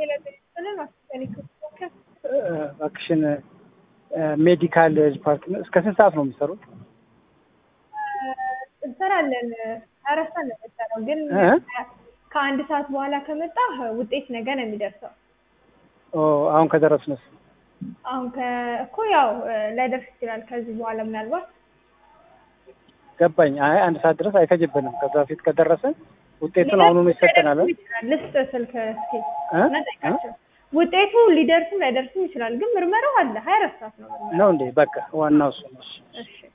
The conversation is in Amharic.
ሌለጥልን አስጠኒ እባክሽን ሜዲካል ዲፓርትመንት እስከ ስንት ሰዓት ነው የሚሰሩት? እንሰራለን አረሳ ነው የምንሰራው ግን እ? ከአንድ ሰዓት በኋላ ከመጣ ውጤት ነገ ነው የሚደርሰው። ኦ አሁን ከደረስንስ? አሁን ከ- እኮ ያው ላይደርስ ይችላል ከዚህ በኋላ ምናልባት ገባኝ። አይ አንድ ሰዓት ድረስ አይፈጅብንም። ከዛ በፊት ከደረሰን ውጤቱን አሁኑኑ ይሰጠናል። ሊደርስም ይችላል። ልስጥ ስልክ እስኪ እ? እና ጠይቃቸው። ውጤቱ ሊደርስም ላይደርስም ይችላል ግን ምርመራው አለ ሀያ አራት ሰዓት ነው ምርመራው። ነው እንዴ? በቃ ዋናው እሱ ነው። እሺ። እሺ